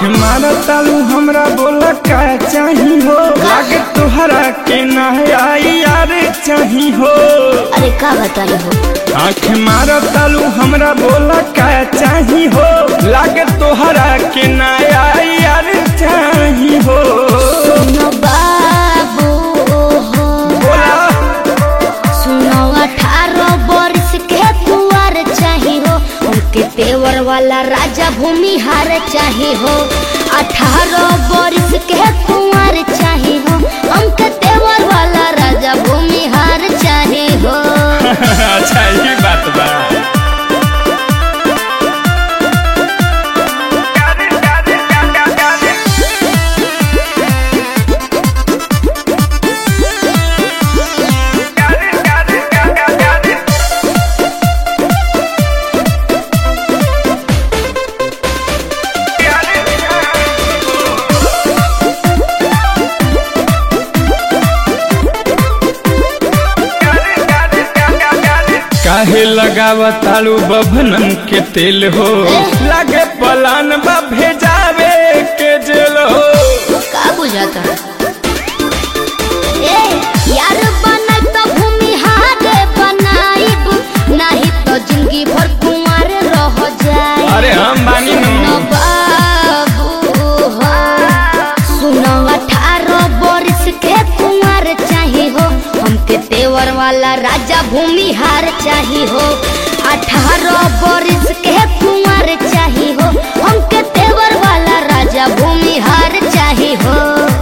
मारा तालू हमरा बोला का चाही हो लागे तोहरा के ना आई यार चाही हो अरे का बताई हो आँख मारा तालू हमरा बोला का चाही हो लागे तोहरा के ना आई यार चाही हो सुनो बाबू हो बोला सुनो अठारह वर्ष के कुंवर चाही हो उनके तेवर वाला राजा भूमिहार चाही हो अठारह वर्ष के कुंवर चाही हो उनके तेवर वाला राजा भूमिहार चाही हो अच्छा ये बात बा काहे लगावा तालू बभनम के तेल हो लागे पलान बा भेजावे के जेल हो का बुझाता ए यार बनल तो भूमिहार बनाइब नहीं तो जिंदगी भर कुंवर रह जाए अरे हम बानी नु। सुनो बाबू हो सुनो अठारह वर्ष के कुंवर चाही हो हमके तेवर वाला राजा भूमिहार चाही हो अठारह वर्ष के कुंवर चाही हो हमके तेवर वाला राजा भूमिहार चाही हो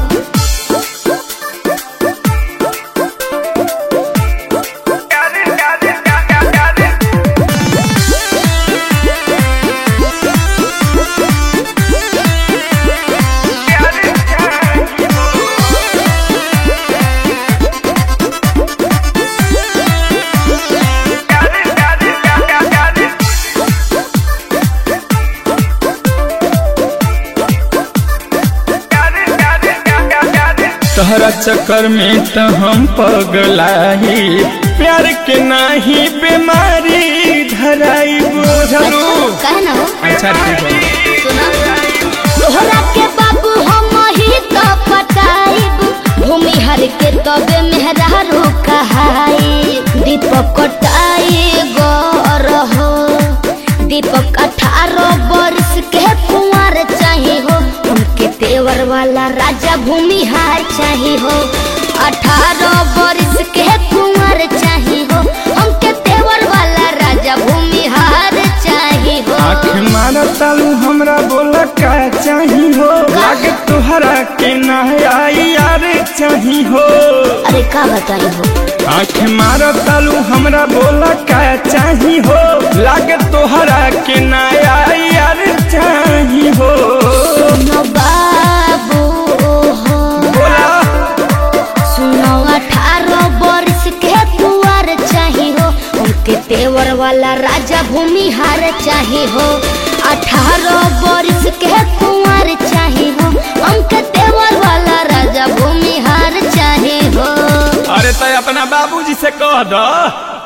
तहरा चक्कर में तो हम पगलाई प्यार के नाही बीमारी धराई बुझलू कहे ना हो अच्छा ठीक है सुना तोहरा के बाबू हम ही तो पटाइब भूमि हर के तबे मेहरारू कहाई दीपक कटाई गौर हो दीपक अठारह वर्ष के कुंवर चाही हो उनके तेवर वाला राजा भूमिहार चाही हो अठारह वर्ष के कुंवर चाही हो उनके तेवर वाला राजा भूमिहार चाही हो आँख मारा तालू हमरा बोला का चाही हो लागे तोहरा के ना आई यार चाही हो अरे का बताई हो आँख मारा तालू हमरा बोला का चाही हो लागे तोहरा के ना आई यार चाही हो सुनो बाबू हो बोला सुनो अठारह वर्ष के कुंवर चाही हो उनके तेवर वाला राजा भूमिहार चाही हो अठारह वर्ष के कुंवर चाही हो उनके तेवर वाला राजा भूमिहार चाही हो अरे तो अपना बाबूजी से कह दो